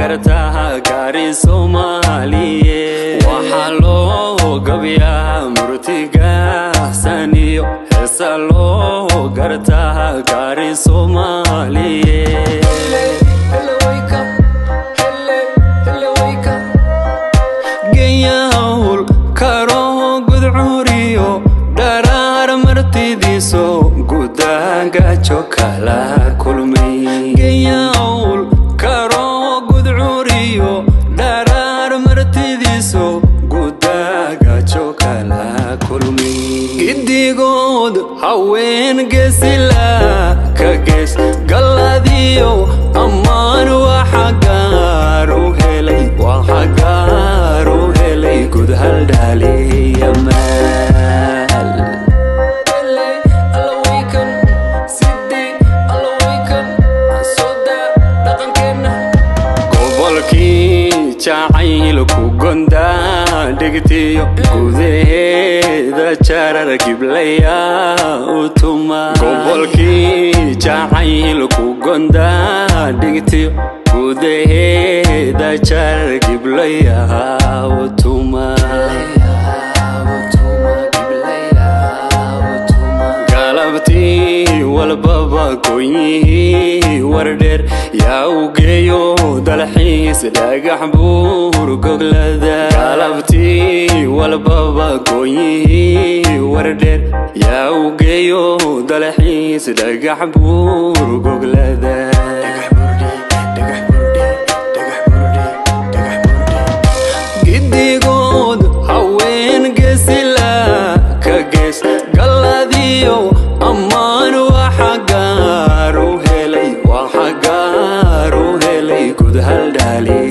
gartaa gaari soomaaliye waxaa loo gabyaa murtigaxsaniyo heesa loo gartaa gaari soomaaliye geyawl karo gudcuriyo dharaar martidiiso gudaagajo kala kulmay geyawl karo gudcuriyo dharaar martidiiso gudaagajo kala kulmay gidigood haween geesila ka gees galladiyo ammaan waxa gaaru helay waxa gaaru helay gud haldhaaliya maal gobolkii jacaylku gondaa dhigtiyo gudaheeda jarar giblaya utuma gobolkii jacaylku gondaa dhigtiyo gudaheeda jarar giblaya utuma galabtii walbaba goonyihii wardheer yaa u geeyo dalxiis dhagax buur goglada galabtii walbaba goonyihii wardheer yaa u geeyo dalxiis dhagax buur goglada gidigood haween geesila ka gees galladiyo ammaan waxa gaaru helay waxa gaaru helay gud haldhaali